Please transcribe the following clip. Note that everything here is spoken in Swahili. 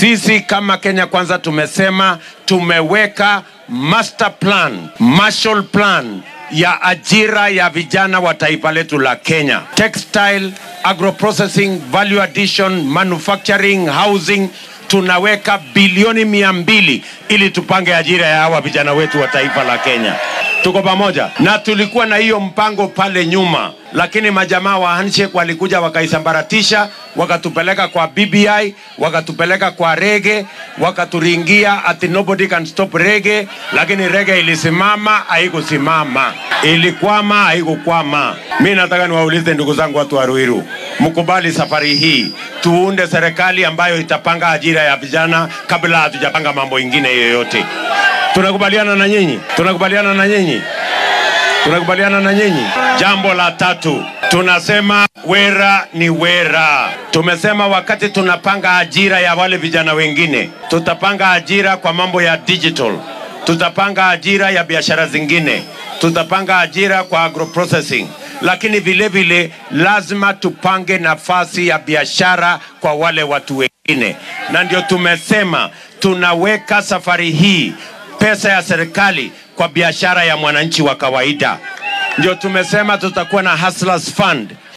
Sisi kama Kenya Kwanza tumesema tumeweka master plan, Marshall plan ya ajira ya vijana wa taifa letu la Kenya. Textile, agroprocessing, value addition, manufacturing, housing tunaweka bilioni mia mbili ili tupange ajira ya hawa vijana wetu wa taifa la Kenya. Tuko pamoja na tulikuwa na hiyo mpango pale nyuma, lakini majamaa wa handshake walikuja wakaisambaratisha, wakatupeleka kwa BBI, wakatupeleka kwa rege, wakaturingia ati nobody can stop rege, lakini rege ilisimama, haikusimama, ilikwama, haikukwama. Mi nataka niwaulize ndugu zangu watu wa Ruiru, mkubali safari hii tuunde serikali ambayo itapanga ajira ya vijana kabla hatujapanga mambo ingine yoyote. Tunakubaliana na nyinyi? Tunakubaliana na nyinyi? Tunakubaliana na nyinyi? Jambo la tatu, tunasema wera ni wera. Tumesema wakati tunapanga ajira ya wale vijana wengine, tutapanga ajira kwa mambo ya digital, tutapanga ajira ya biashara zingine, tutapanga ajira kwa agroprocessing, lakini vile vile lazima tupange nafasi ya biashara kwa wale watu wengine, na ndio tumesema tunaweka safari hii pesa ya serikali kwa biashara ya mwananchi wa kawaida. Ndio tumesema tutakuwa na Hustlers Fund